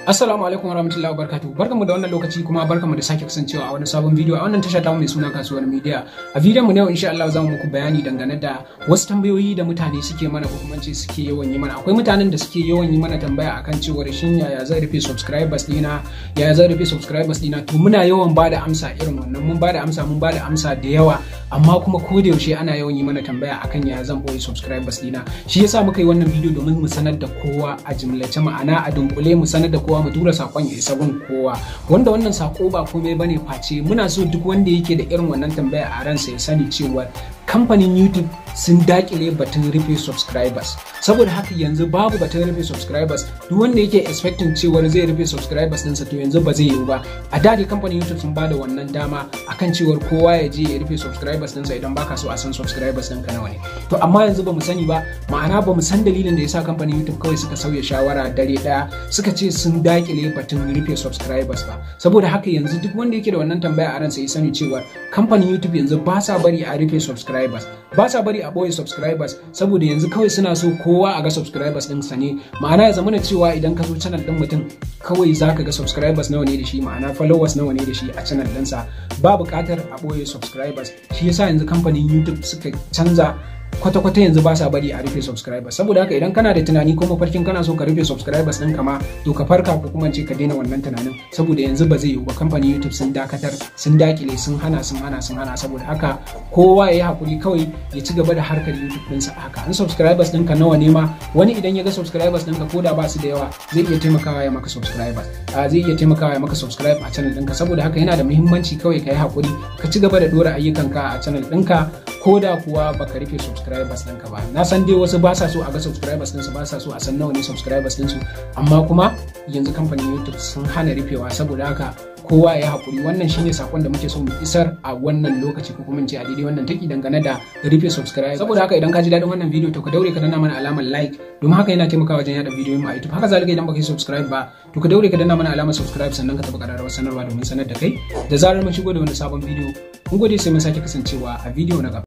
Assalamu alaikum warahmatullahi wabarakatuh. Barkamu da wannan lokaci kuma barkamu da sake kasancewa a wani sabon bidiyo a wannan tasha ta mai suna kasuwar media. A bidiyon mu na yau insha Allah zamu muku bayani dangane da wasu tambayoyi da mutane suke mana ko kuma ce suke yawan yi mana. Akwai mutanen da suke yawan yi mana tambaya akan cewa shin yaya zan rufe subscribers dina, yaya zan rufe subscribers dina. To muna yawan bada amsa irin wannan. Mun bada amsa, mun bada amsa da yawa amma kuma ko da yaushe ana yawan yi mana tambaya akan yaya zan boye subscribers dina. Shi yasa muka yi wannan bidiyo domin mu sanar da kowa a jimlace ma'ana a dunkule mu sanar da kowa mu tura sakon ya isa gun kowa wanda wannan sako ba komai bane face muna so duk wanda yake da irin wannan tambaya a ransa ya sani cewa kamfanin YouTube sun dakile batun rufe subscribers saboda haka yanzu babu batun rufe subscribers duk wanda yake expecting cewa zai rufe subscribers ɗinsa to yanzu ba zai yiwu ba a da kamfanin YouTube sun bada wannan dama akan cewar kowa ya je ya rufe subscribers ɗinsa idan baka so a san subscribers ɗinka nawa ne to amma yanzu ba mu sani ba ma'ana ba mu san dalilin da yasa kamfanin YouTube kawai suka sauya shawara dare ɗaya suka ce sun dakile batun rufe subscribers ba saboda haka yanzu duk wanda yake da wannan tambaya a ransa ya sani cewa kamfanin YouTube yanzu ba sa bari a rufe subscribers ba sa bari a boye subscribers saboda yanzu kawai suna so kowa a ga subscribers din sa ne ma'ana ya zamana cewa idan ka zo channel din mutum kawai za ka ga subscribers nawa ne da shi ma'ana followers nawa ne da shi a channel ɗinsa ba buƙatar a boye subscribers shi yasa yanzu kamfanin YouTube suka canza kwata-kwata yanzu ba sa bari a rufe subscribers saboda haka idan kana da tunani ko mafarkin kana so ka rufe subscribers ɗin kama to ka farka ko kuma ce ka daina wannan tunanin saboda yanzu ba zai yiwu ba kamfanin YouTube sun dakatar sun dakile sun hana sun hana sun hana saboda haka kowa ya yi hakuri kawai ya ci gaba da harkar YouTube ɗinsa a haka an subscribers ɗinka nawa ne ma wani idan ya ga subscribers ɗinka ko da ba su da yawa zai iya taimakawa ya maka subscribers zai iya taimakawa ya maka subscribe a channel ɗinka saboda haka yana da muhimmanci kawai ka yi hakuri ka ci gaba da ɗora ayyukanka a channel ɗinka ko da kuwa baka rufe subscribers ɗinka ba na san dai wasu ba sa so a ga subscribers ɗinsu ba sa so a san nawa ne subscribers ɗinsu amma kuma yanzu kamfanin youtube sun hana rufewa saboda haka kowa ya haƙuri wannan shine sakon da muke so mu isar a wannan lokaci ko kuma ce a daidai wannan taki dangane da rufe subscribe saboda haka idan ka ji daɗin wannan bidiyo to ka daure ka danna mana alamar like domin haka yana taimakawa wajen yada bidiyoyin mu a YouTube haka zalika idan baka yi subscribe ba to ka daure ka danna mana alamar subscribe sannan ka taɓa ƙararrawar sanarwa domin sanar da kai da zarar mun shigo da wani sabon bidiyo mun gode sai mun sake kasancewa a bidiyo na gaba